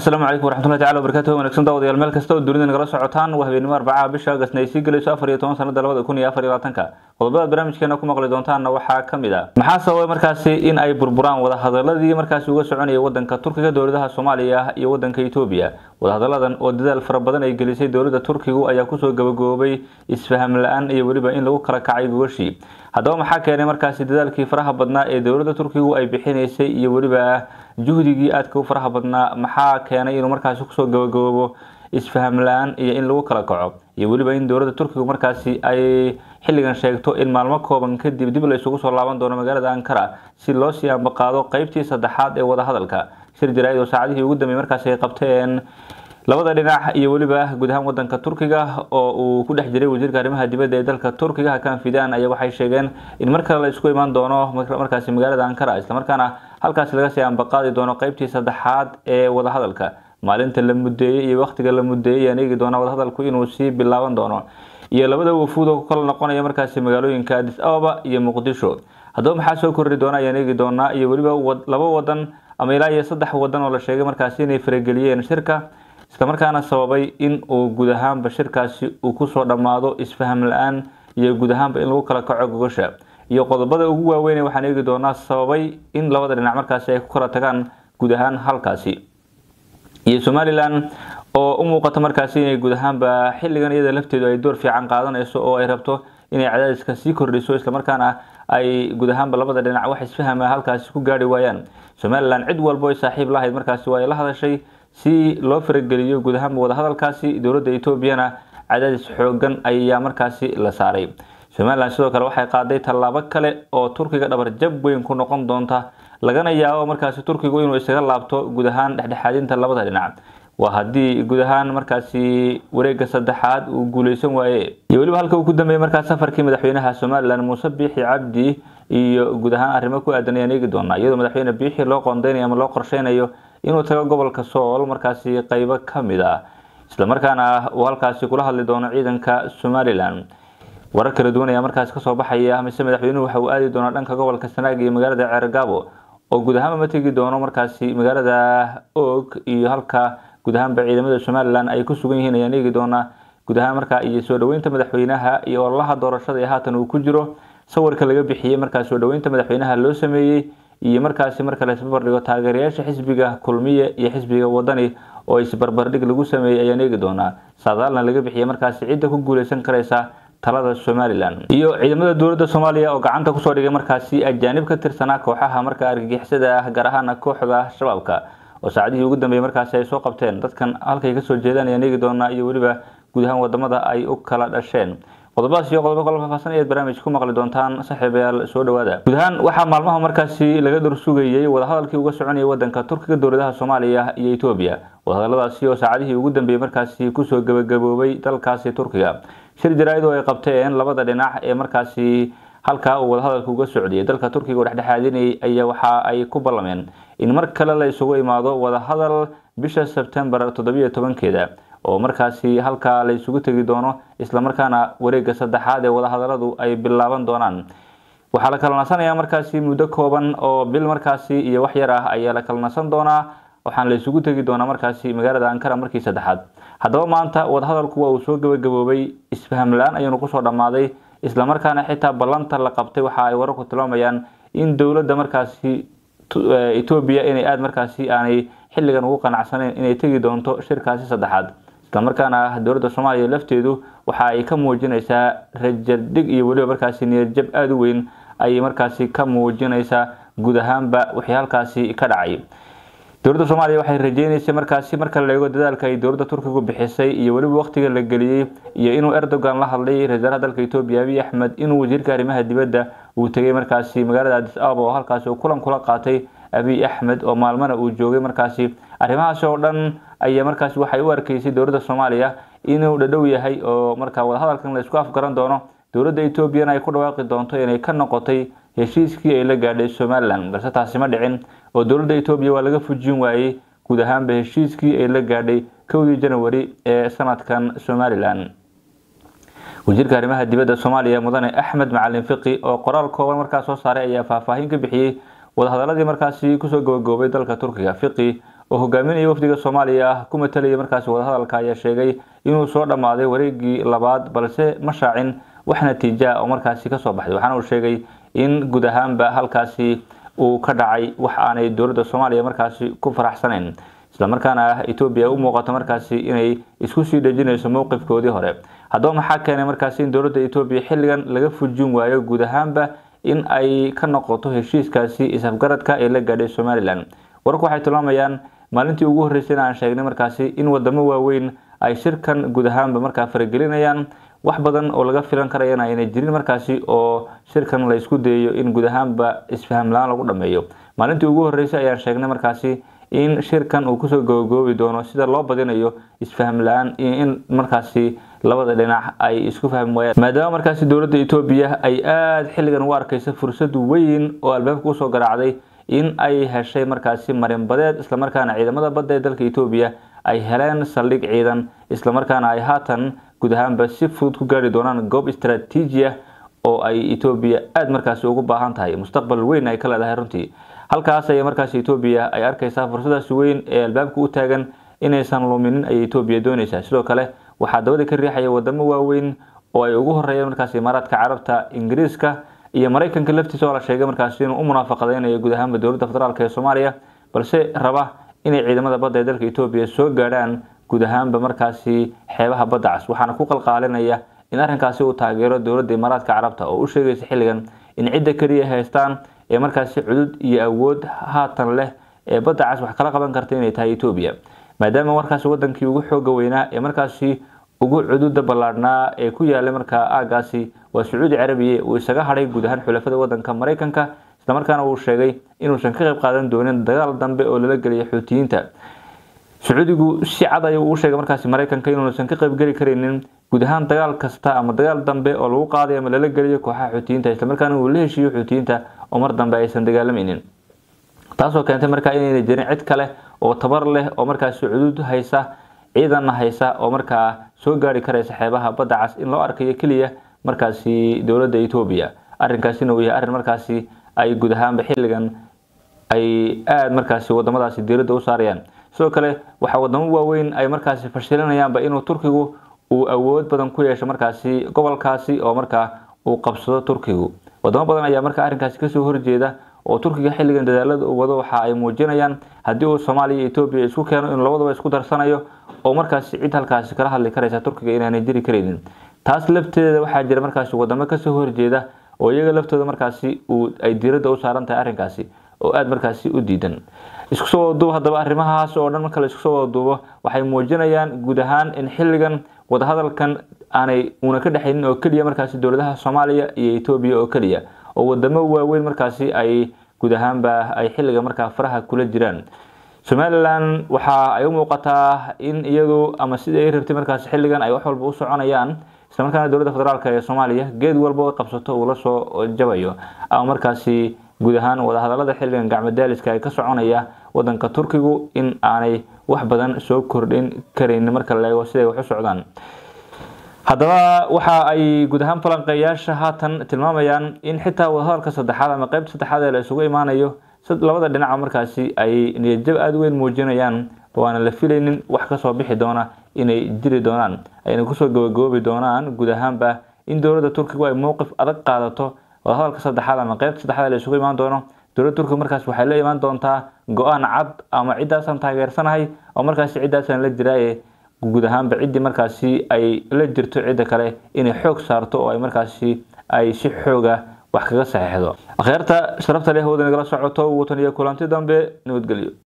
asalaamu calaykum waraxmatullahi tacala wabarakatuh wanagsan daawadayaal meel kasta oo dunida nagala socotaan waa habeenimo arbacaha bisha agasna ay sii gelayso afar iyo toban sanada labada kun iyo afar iyo labaatanka qodobada barnaamijkeena ku maqli doontaanna waxaa ka mid a maxaa sababay markaasi in ay burburaan wadahadaladii markaasi uga soconayay wadanka turkiga dowladaha soomaaliya iyo wadanka etoobiya wadahadaladan oo dadaal fara badan ay gelisay dowladda turkigu ayaa kusoo gabagaboobay isfaham la-aan iyo weliba in lagu kala kacay gogashii haddaba maxaa keenay markaasi dadaalkii faraha badnaa ee dowladda turkigu ay bixinaysay iyo weliba juhdigii aadka u faraha badnaa maxaa keenay inuu markaasi kusoo gabagaboobo isfaham la-aan iyo in lagu kala kaco iyo weliba in dowladda turkigu markaasi ay xilligan sheegto in maalmo kooban kadib dib la isugu soo laaban doono magaalada ankara si loo sii ambaqaado qeybtii saddexaad ee wadahadalka shir jaraa'id oo saacadihii ugu dambeeyey markaasi ay qabteen labada dhinac iyo weliba guud ahaan wadanka turkiga oo uu ku dhex jiray wasiirka arrimaha dibadda ee dalka turkiga hakan fidan ayaa waxay sheegeen in mar kale la isku imaan doono markaasi magaalada ankara islamarkaana halkaasi laga sii ambaqaadi doono qeybtii saddexaad ee wadahadalka maalinta la mudeeyey iyo waqtiga la mudeeyey ayaan eegi doonaa wadahadalku inuu sii bilaaban doono iyo labada wafuud oo ku kala noqonaya markaasi magaalooyinka adis ababa iyo muqdisho haddaba maxaa soo korri doona ayaan eegi doonaa iyo weliba laba wadan ama ilaa iyo saddex wadan oo la sheegay markaasi inay farageliyeen shirka islamarkaana sababay in uu guud ahaanba shirkaasi uu kusoo dhammaado isfaham la-aan iyo guud ahaanba in lagu kala kaco gogosha iyo qodobada ugu waaweyn waxaan eegi doonaa sababay in labada dhinac markaasi ay ku kala tagaan guud ahaan halkaasi iyo somalilan oo u muuqato markaasi inay guud ahaanba xilligan iyada lafteedu ay door fiican qaadanayso oo ay rabto inay cadaadiska sii kordhiso islamarkaana ay guud ahaanba labada dhinac wax isfahama halkaasi ku gaari waayaan somalilan cid walbo ay saaxiib lahayd markaasi waa ay la hadashay si loo farageliyo guud ahaanba wadahadalkaasi dowladda etoobiyana cadaadis xoogan ayaa markaasi la saaray somalilan sidoo kale waxay qaaday tallaabo kale oo turkiga dhabar jab weyn ku noqon doonta lagana yaabo markaasi turkigu inuu isaga laabto guud ahaan dhexdhexaadinta labada dhinac waa haddii guud ahaan markaasi wareega saddexaad uu guuleysan waaye iyo weliba halka uu ku dambeeyey markaas safarkii madaxweynaha somalilan muuse biixi cabdi iyo guud ahaan arrimo ku aadan ayaan eegi doonaa iyadoo madaxweyne biixi loo qoondeynayo ama loo qorsheynayo inuu tago gobolka sool markaasi qeybo ka mid ah islamarkaana uu halkaasi kula hadli doono ciidanka somalilan warar kala duwan ayaa markaasi kasoo baxaya mise madaxweynuhu waxa uu aadi doonaa dhanka gobolka sanaag iyo magaalada ceergaabo oo guud ahaanba ma tegi doono markaasi magaalada og iyo halka guud ahaanba ciidamada somalilan ay ku sugan yihiin ayaan eegi doonaa guud ahaan markaa iyo soo dhaweynta madaxweynaha iyo ololaha doorashada ee haatan uu ku jiro sawirka laga bixiyey markaas soo dhaweynta madaxweynaha loo sameeyey iyo markaasi marka la isbarbardhigo taageerayaasha xisbiga kulmiye iyo xisbiga wadani oo isbarbardhig lagu sameeyey ayaan eegi doonaa saadaalna laga bixiyey markaasi cidda ku guuleysan karaysa talada somalilan iyo ciidamada dowladda soomaaliya oo gacanta kusoo dhigay markaasi ajaanib ka tirsanaa kooxaha marka argagixisada ah gaar ahaana kooxda shabaabka oo saacadihii ugu dambeeyey markaasi ay soo qabteen dadkan halkay kasoo jeedaan ayaan eegi doonaa iyo weliba guud ahaan wadamada ay u kala dhasheen qodobadaas iyo qodobo kala faahfaahsan ayaad barnaamij ku maqli doontaan saaxiibayaal soo dhawaada guud ahaan waxaa maalmaha markaasi laga dhor sugayey wadahadalkii uga soconayay wadanka turkiga dowladaha soomaaliya iyo etoobiya wadahadaladaasi oo saacadihii ugu dambeeyey markaasi kusoo gabagaboobay dalkaasi turkiga shir jaraa'id oo ay qabteen labada dhinac ee markaasi halkaa uu wadahadalka uga socdiyay dalka turkiga oo dhexdhexaadinayay ayaa waxa ay ku ballameen in mar kale la isugu imaado wadahadal bisha sebtembar toddobiyo tobankeeda oo markaasi halkaa la isugu tegi doono islamarkaana wareega saddexaad ee wadahadaladu ay bilaaban doonaan waxaa la kala nasanayaa markaasi muddo kooban oo bil markaasi iyo wax yar ah ayaa la kala nasan doonaa waxaana la isugu tegi doonaa markaasi magaalada ankara markii saddexaad haddaba maanta wadahadalku waa uu soo gabagaboobay isfaham la-aan ayuunu kusoo dhammaaday islamarkaana xitaa ballanta la qabtay waxa ay wararku tilmaamayaan in dowladda markaasi etoobiya inay aada markaasi aanay xilligan ugu qanacsaneyn inay tegi doonto shirkaasi saddexaad islamarkaana dowladda soomaaliya lafteedu waxa ay ka muujinaysaa rajardhig iyo weliba markaasi niyadjab aada u weyn ayay markaasi ka muujinaysaa guud ahaanba wixii halkaasi ka dhacay dowladda soomaaliya waxay rajeyneysay markaasi marka la eego dadaalka ay dowladda turkigu bixisay iyo weliba waqtiga la geliyey iyo inuu erdogan la hadlay ra-iisaalaha dalka etoobiya abiy axmed inuu wasiirka arrimaha dibadda uu tegay markaasi magaalada adis ababa oo halkaasi uu kulan kula qaatay abiy axmed oo maalmana uu joogay markaasi arrimahaasi oo dhan ayaa markaasi waxay u arkeysay dowladda soomaaliya inuu dhadhow yahay oo marka wadahadalkan la isku afgaran doono dowladda etoobiyana ay ku dhawaaqi doonto inay ka noqotay heshiiskii ay la gaadhay somalilan balse taasi ma dhicin oo dowladda etoobiya waa laga fujin waayey guud ahaanba heshiiskii ay la gaadhay kowdii janawari ee sanadkan somalilan wasiirka arrimaha dibadda soomaaliya mudane axmed macalin fiqi oo qoraal kooban markaas soo saaray ayaa faahfaahin ka bixiyey wadahadaladii markaasi kusoo gabagaboobay dalka turkiga fiqi oo hogaaminaya wafdiga soomaaliya ah ku matalaya markaasi wadahadalka ayaa sheegay inuu soo dhammaaday wareegii labaad balse ma shaacin wax natiija ah oo markaasi kasoo baxday waxaana uu sheegay in guud ahaanba halkaasi uu ka dhacay wax aanay dowladda soomaaliya markaasi ku faraxsanayn islamarkaana etoobiya u muuqato markaasi inay isku sii dhejinayso mowqifkoodii hore haddaba maxaa keenay markaasi in dowladda etoobiya xilligan laga fujin waayo guud ahaanba in ay ka noqoto heshiiskaasi isafgaradka ee la gaadhay somalilan wararku waxay tilmaamayaan maalintii ugu horreysayna aan sheegnay markaasi in wadamo waaweyn ay shirkan guud ahaanba markaa faragelinayaan wax badan oo laga filan karayana ayna jirin markaasi oo shirkan la isku dayayo in guud ahaanba isfaham la-aan lagu dhameeyo maalintii ugu horreysay ayaan sheegnay markaasi in shirkan uu kusoo gabagoobi doono sida loo badinayo isfaham la-aan iyo in markaasi labada dhinac ay isku fahmi waayaan maadaama markaasi dowladda etoobiya ay aada xilligan u arkaysa fursad weyn oo albaabka usoo garaacday in ay heshay markaasi marinbadeed islamarkaana ciidamada badda ee dalka etoobiya ay heleen saldhig ciidan islamarkaana ay haatan guud ahaanba si fudud ku gaari doonaan goob istaraatiiji ah oo ay etoobiya aada markaasi ugu baahan tahay mustaqbal weyn ay ka leedahay runtii halkaas ayay markaasi etoobiya ay arkaysaa fursadaasi weyn ee albaabka u taagan inaysan luminin ayay etoobiya doonaysaa sidoo kale waxaa dabada ka riixaya wadamo waaweyn oo ay ugu horeeyeen markaasi imaaraadka carabta ingiriiska iyo maraykanka laftiisa oo la sheegay markaasi inuu u munaafaqadeynayo guud ahaanba dowladda federaalk ee soomaaliya balse raba inay ciidamada badda ee dalka etoobiya soo gaadhaan guud ahaanba markaasi xeebaha badda cas waxaana ku qalqaalinaya in arrinkaasi uu taageero dowladda imaaraadka carabta oo u sheegaysa xilligan in cidda keliya haystaan ee markaasi cudud iyo awood haatan leh ee badda cas wax kala qaban karta inay tahay etoobiya maadaama markaasi wadankii ugu xooga weynaa ee markaasi ugu cududa ballaadhnaa ee ku yaalay markaa aagaasi waa sacuudi carabiya uu isaga hadhay guud ahaan xulafada wadanka maraykanka islamarkaana uu sheegay inuusan ka qayb qaadan doonin dagaal dambe oo lala geliya xuutiyiinta sacuudigu si cad ayuu u sheegay markaasi maraykanka inuusan ka qaybgeli karaynin guud ahaan dagaal kasta ama dagaal dambe oo lagu qaaday ama lala geliyo kooxaha xuutiyiinta islamarkaana uu la heshiiyo xuutiyiinta oo mar dambe aysan dagaalamaynin taasoo keentay markaa inayna jirin cid kale oo tabar leh oo markaasi cudud haysa ciidanna haysa oo markaa soo gaari karaysa xeebaha badda cas in loo arkayo keliya markaasi dowladda etoobiya arrinkaasina uu yahay arrin markaasi ay guud ahaanba xilligan ay aada markaasi wadamadaasi diiradda u saarayaan sidoo kale waxaa wadamo waaweyn ay markaasi fashilinayaanba inuu turkigu uu awood badan ku yeesho markaasi gobolkaasi oo markaa uu qabsado turkigu wadamo badan ayaa markaa arrinkaasi kasoo horjeeda oo turkiga xilligan dadaalada uu wado waxa ay muujinayaan haddii uu soomaaliya iyo etoobiya isku keeno inuu labadaba isku darsanayo oo markaasi cid halkaasi kala hadli karaysa turkiga inaanay jiri karaynin taas lafteeda waxaa jira markaasi wadamo kasoo horjeeda oo iyaga laftooda markaasi uu ay diiradda u saaran tahay arrinkaasi oo aada markaasi u diidan isku soo wadaduub haddaba arrimahaas oo dhan marka la isku soo wadaduubo waxay muujinayaan guud ahaan in xilligan wadahadalkan aanay una ka dhexaynin oo keliya markaasi dowladaha soomaaliya iyo etoobiya oo keliya oo wadamo waaweyn markaasi ay guud ahaanba ay xilliga markaa faraha kula jiraan somalilan waxa ay u muuqataa in iyadu ama sidii ay rabtay markaasi xilligan ay wax walba u soconayaan islamarkaana dowladda federaalk ee soomaaliya geed walba oo qabsato uu la soo jabayo ama markaasi guud ahaan wadahadalada xilligan gacmadaaliska ay ka soconaya wadanka turkigu in aanay wax badan soo kordhin karaynin marka la eego siday wax u socdaan haddaba waxa ay guud ahaan falanqeeyaasha haatan tilmaamayaan in xitaa wadahadalka saddexaad ama qeybta saddexaad ee la isugu imaanayo labada dhinaca markaasi ay niyadjab aada weyn muujinayaan waana la filaynin wax kasoo bixi doona inay jiri doonaan ayna kusoo gabagoobi doonaan guud ahaanba in dowladda turkigu ay mowqif adag qaadato wadahadalka saddexaad ama qeybta saddexaad la isugu imaan doono dowladda turkiga markaas waxay la imaan doontaa go-aan cad ama ciddaasaan taageersanahay oo markaasi ciddaasaan la jiraaye guud ahaanba ciddii markaasi ay la jirto cidda kale inay xoog saarto oo ay markaasi ay si xooga wax kaga saxeixdo akhyaarta sharafta leh wada nagala socoto watan iyo kulanti dambe nabadgelyo